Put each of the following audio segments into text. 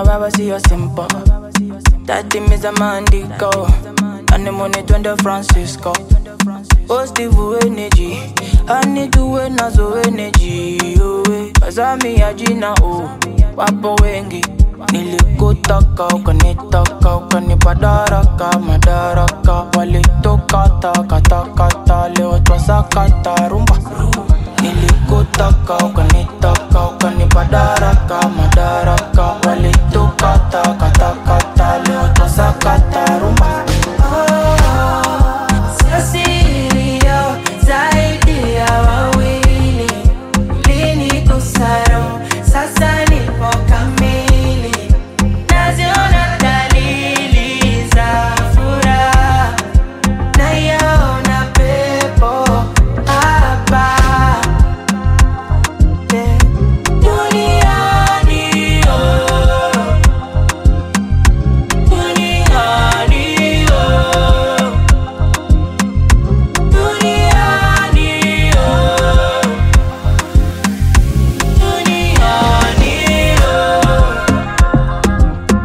Now I see your simple. That team is a mandico. And the money to the Francisco. Positive energy. I need to win as energy. Oh, eh. Cause I'm me a Gina. Oh, wapo wengi. Nilikutaka ukanitaka ukanipadaraka madaraka walitokata katakata leo twasakata rumba Nilikutaka ukanitaka ukanipadaraka madaraka walitokata katakata leo twasakata rumba Sio siri yo, zaidi ya wawili Ulinigusaro, sasa nipo kamili Naziona dalili za furaha Naiona pepo hapa Yeah. Duniani, oh. Duniani, oh. Duniani, oh. Duniani, oh.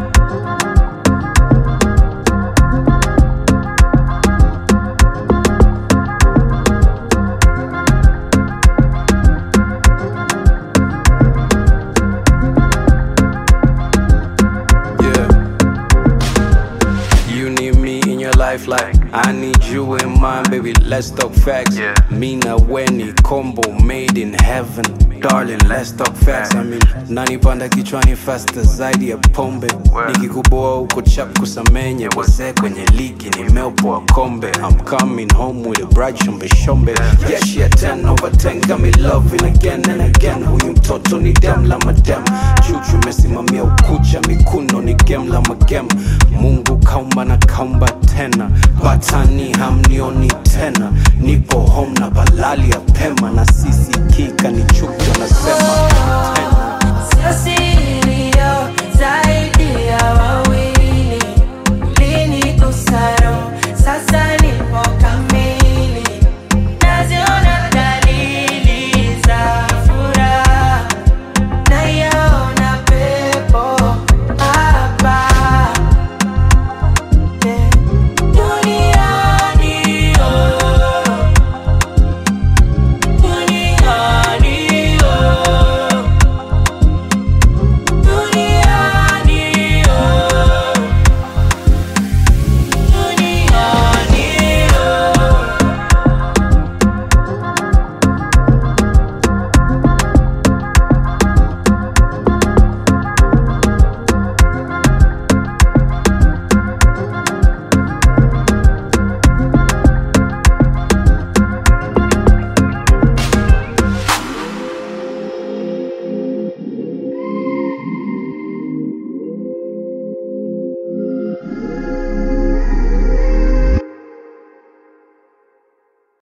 Yeah. You need me in your life like I need you in mine, baby. Let's talk facts. Yeah. Me na Weni combo made in heaven. Darling, let's talk facts. I mean, nanipanda kichwani faster zaidi ya pombe. Word. Nikikuboa uko chap kusamenya wazee kwenye ligi nimeopoa kombe. I'm coming home with a bride shombe shombe. Yeah, she a 10 over 10 got me loving again and again. Huyu mtoto ni dem la madem. Chuchu mesimamia ukucha mikuno ni game la magem. Mungu kaumba na kaumba tena. Batani hamnioni tena. Nipo home na balali ya pema na sisi kika ni chuki